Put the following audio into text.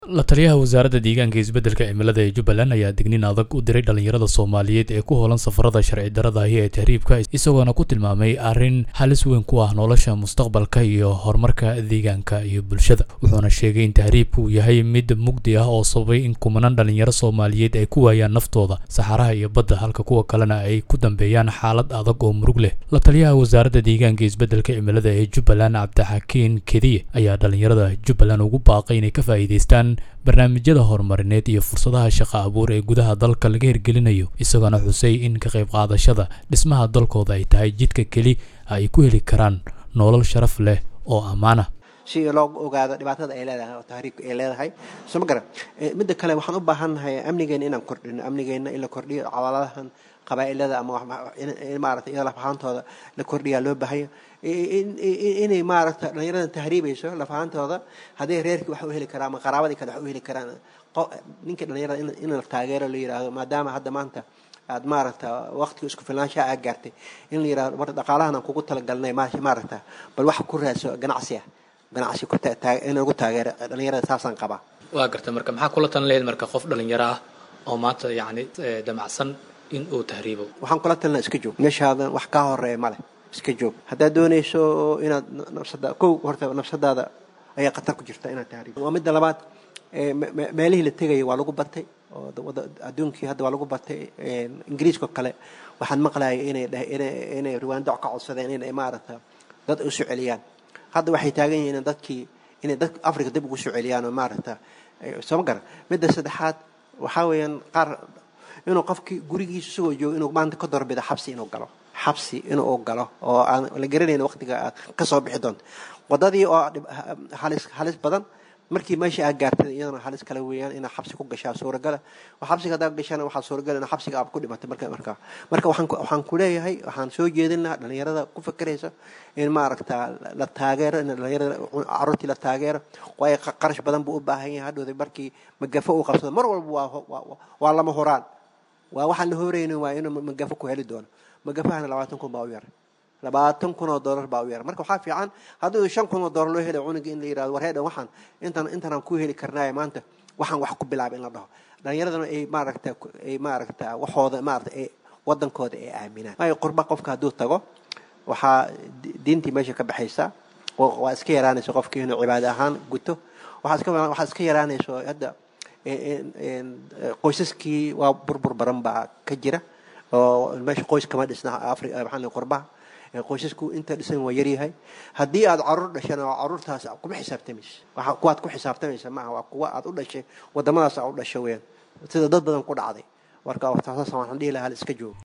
la taliyaha wasaaradda deegaanka isbeddelka cimilada ee jubbaland ayaa dignin adag u diray dhallinyarada soomaaliyeed ee ku hoolan safarada sharci darada ahi ee tahriibka isagoona ku tilmaamay arrin halis weyn ku ah nolosha mustaqbalka iyo horumarka deegaanka iyo bulshada wuxuuna sheegay in tahriibku uu yahay mid mugdi ah oo sababay in kumanaan dhallinyaro soomaaliyeed ay ku waayaan naftooda saxaraha iyo badda halka kuwa kalena ay ku dambeeyaan xaalad adag oo murug leh la taliyaha wasaaradda deegaanka isbeddelka cimilada ee jubbaland cabdixakiin kediye ayaa dhallinyarada jubbaland ugu baaqay inay ka faa'iidaystaan barnaamijyada horumarineed iyo fursadaha shaqo abuur ee gudaha dalka laga hirgelinayo isagoona xusay in ka qayb qaadashada dhismaha dalkooda ay tahay jidka keli ay ku heli karaan nolol sharaf leh oo ammaana si loo ogaado dhibaatada ay leedahay oo tahriibka ay leedahay soo ma garan midda kale waxaan u baahannahay amnigeena inaan kordhino amnigeena in la kordhiyo cawaladahan qabaa'ilada ama maarata iyada lafahaantooda la kordhiyaa loo baahanya inay maaragta dhalinyarada tahriibayso lafahaantooda hadday reerkii wax u heli karaan ama qaraabadii kale wax u heli karaan ninkii dhalinyarada in la taageero la yidhaahdo maadaama hadda maanta aad maaragta waqtiga isku filnaanshaha aad gaartay in la yidhahdo marka dhaqaalahan aan kugu talagalnay maaragta bal wax ku raadso ganacsi ah ganacsi in lagu taageero dhalinyarada saasaan qabaa waa garta marka maxaa kula talan lahayd marka qof dhalinyaro ah oo maanta yacni damacsan in uu tahriibo waxaan kula talina iska joog meeshaadan wax kaa horeeya male iska joog haddaad doonayso inaad nafsada kow horta nafsadaada ayaa khatar ku jirta inaad tahriibo waa midda labaad meelihii la tegaya waa lagu batay oo adduunkii hadda waa lagu batay ingiriiska kale waxaan maqlayay inay inay riwaandoc ka codsadeen inay maaragta dad u soo celiyaan hadda waxay taagan yihiin in dadkii inay dad africa dib ugu soo celiyaan oo maaragta soo ma garan midda saddexaad waxaa weeyaan qaar inuu qofkii gurigiisa isagoo joogo inuu maanta ka doorbida xabsi inuu galo xabsi inuu galo oo aan la garanayn waqtiga aad ka soo bixi doonto wadadii oo halis halis badan markii meesha aad gaartay iyadana halis kale weeyaan inaad xabsi ku gashaa suuragala xabsiga haddaad gashana waxaa suuragala in xabsiga aad ku dhimatay marka markaa marka waxaan waxaan ku leeyahay waxaan soo jeedin lahaa dhalinyarada ku fakeraysa in maaragta la taageero in dhalinyarada carruurtii la taageero waayo qarash badan buu u baahan yahay hadhowda markii magafo uu qabsado mar walba waa waa lama horaan waa waxaan la horeynin waa inuu magafo ku heli doono magafahana labaatan kun baa u yaray labaatan kun oo dollar baa u yaray marka waxaa fiican haddii shan kun oo dollar loo helay cunuga in la yirahdo war heedhan waxaan intan intanaan ku heli karnaaye maanta waxaan wax ku bilaaba in la dhaho dhalinyaradana ay maaragta ay maaragta waxooda maarata ay wadankooda ay aaminaan waayo qurba qofka hadduu tago waxaa diintii meesha ka baxaysa waa iska yaraanaysa qofkii inuu cibaado ahaan guto waxaa iska waxaa iska yaraanayso hadda qoysaskii waa burbur baran baa ka jira oo meesha qoys kama dhisna africa maxaa qurbaha qoysasku inta dhisan waa yaryahay haddii aad caruur dhashan oo caruurtaas kuma xisaabtamaysa waxa kuwaad ku xisaabtamaysa maaha waa kuwa aad u dhashay wadamadaas aad u dhashay weyaan sida dad badan ku dhacday marka taasas waxaan dhihi lahaa iska joogo